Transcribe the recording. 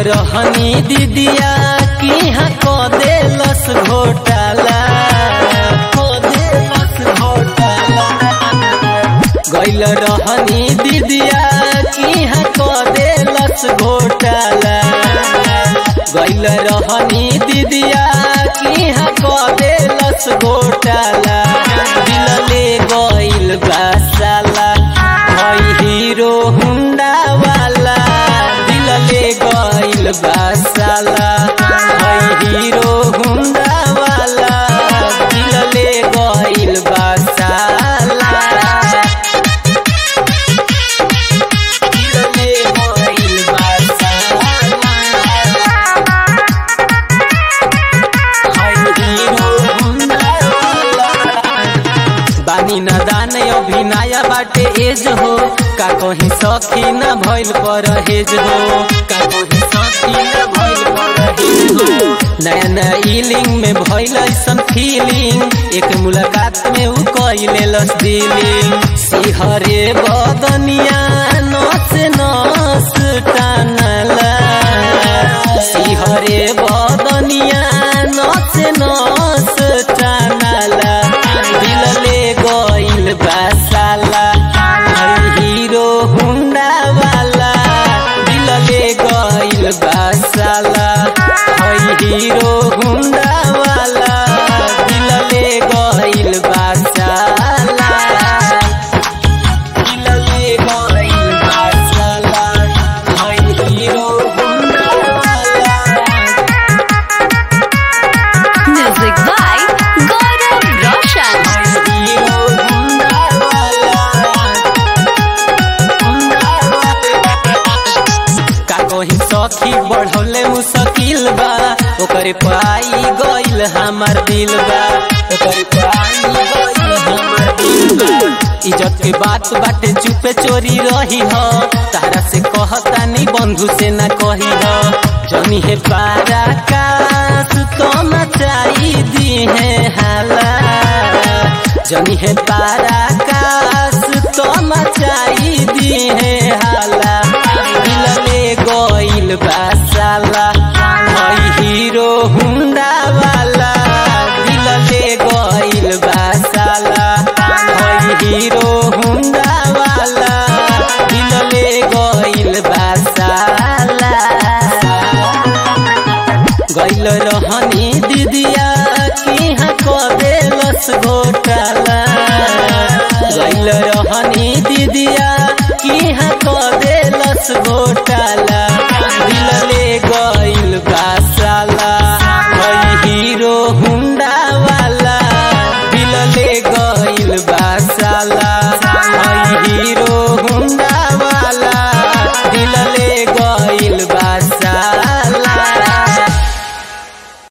रहनी दीदिया की हाँ को देलस घोटाला को देलस घोटाला गैल रहनी दीदिया की हाँ को देलस घोटाला गैल रहनी दीदिया की हाँ को देलस घोटाला दिल ले गैल बासाला हई हीरो हुंडा वाला दिल ले गैल बासाला हई हीरो हुंडा वाला दिल ले गैल बासाला दिल ले गइल बासाला हाय हीरो हुंडा बानी न दान अभिनय बाटे एज हो का कहीं सखी न भइल पर हेज हो का कहीं सखी न भइल पर हेज हो नया नया इलिंग में भइल ऐसन फीलिंग एक मुलाकात में उ कइले लस दिलिंग सिहरे बदनिया नस नस टानला सिहरे बदनिया नस नस टानला दिल ले गइल बासाला हई हीरो हुंडा वाला दिल ले गइल बासाला हई हीरो हुंडा वाला दिल ले गइल बासाला दिल ले गइल बासाला हई हीरो हुंडा वाला Music by Gaurav Roshan. का कहीं सखी बढ़ौले मुश्किल बा ओकरे पाई गइल हमार दिल बा ओकरे पाई गइल हमार दिल बा इज्जत के बात बाटे चुपे चोरी रही हो तारा से कहता नहीं बंधु से ना कही हो जनी है पारा कास तो मचाई दी है हाला जनी है पारा कास तो मचाई दी है हाला दिल ले गइल बासाला हई हीरो हुंडा वाला दिल ले गइल बासाला हई हीरो हुंडा वाला दिल ले गइल बासाला गइल रहनी दीदिया की हाँ कदेलस घोटाला गइल रहनी दीदिया की हाँ कदेलस घोटाला